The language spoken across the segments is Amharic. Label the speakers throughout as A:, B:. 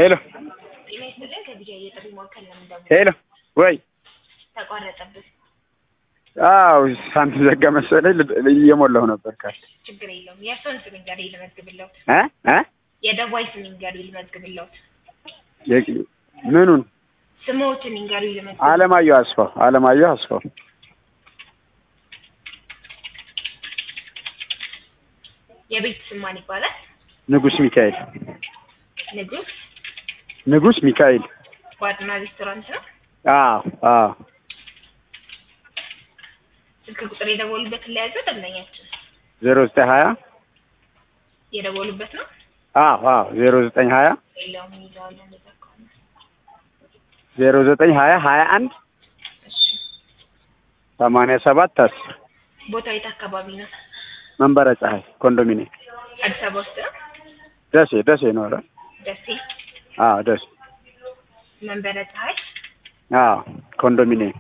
A: ሄሎ
B: ጤና ይስጥልን። ከቢጃ የጥሪ ማዕከል ነው የምንደውለው።
A: ሄሎ ወይ
B: ተቋረጠብን።
A: አው ሳንቲም ዘጋ መሰለኝ ል- እየሞላሁ ነበር ካል
B: ችግር የለውም። የእርስዎን ስም ንገሪ ልመዝግብለውት።
A: እ እ
B: የደዋይ ስም ንገሪ ልመዝግብለውት።
A: የ- ምኑን
B: ስሞትን ንገሪ ልመዝግብ።
A: አለማየሁ አስፋው አለማየሁ አስፋው
B: የቤት ስም ማን ይባላል?
A: ንጉስ ሚካኤል
B: ንጉስ
A: ንጉስ ሚካኤል
B: ባርና ሬስቶራንት ነው።
A: አዎ አዎ
B: ስልክ ቁጥር የደወሉበትን ለያዘው ደንበኛችን
A: ዜሮ ዘጠኝ ሀያ
B: የደወሉበት ነው።
A: አዎ አዎ ዜሮ ዘጠኝ ሀያ
B: ሌላውም ይዘዋል እንደዛ ከሆነ
A: ዜሮ ዘጠኝ ሀያ ሀያ አንድ
B: እሺ።
A: ሰማንያ ሰባት አስር
B: ቦታው የት አካባቢ ነው?
A: መንበረ ፀሐይ ኮንዶሚኒየም
B: አዲስ አበባ ውስጥ ነው።
A: ደሴ ደሴ ነው አይደል?
B: ደሴ
A: አዎ ደሴ
B: መንበረ ፀሐይ
A: አዎ ኮንዶሚኒየም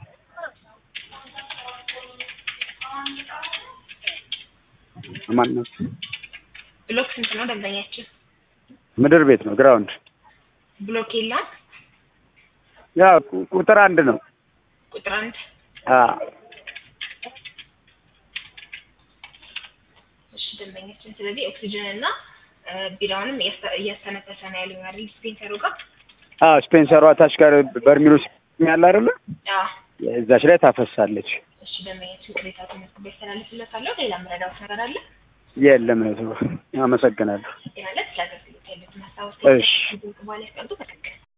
A: ማን ነው?
B: ብሎክ ስንት ነው ደንበኛችን?
A: ምድር ቤት ነው ግራውንድ
B: ብሎክ የለም።
A: ያ ቁ- ቁጥር አንድ ነው
B: ቁጥር አንድ
A: አዎ
B: እሺ ደንበኛችን። ስለዚህ ኦክሲጅን እና እ፣ ቢራውንም እያስተ- እያስተነፈሰ ነው ያሉኝ አይደል? ዲስፔንሰሩ ጋር
A: አዎ ስፔንሰሯ ታች ጋር በርሚሉ ያለ አይደለ
B: አዎ።
A: እዛች ላይ ታፈሳለች
B: እሺ ደንበኛችን ቅሬታ ተመስግቦ ያስተላልፍለታለሁ። ሌላ ምረዳውት ነገር አለ
A: የለም እህቱ አመሰግናለሁ
B: ማለት ለአገልግሎት ያሉትን ሀሳቦች
A: እሺ
B: በኋላ ያስቀምጡ። በትክክል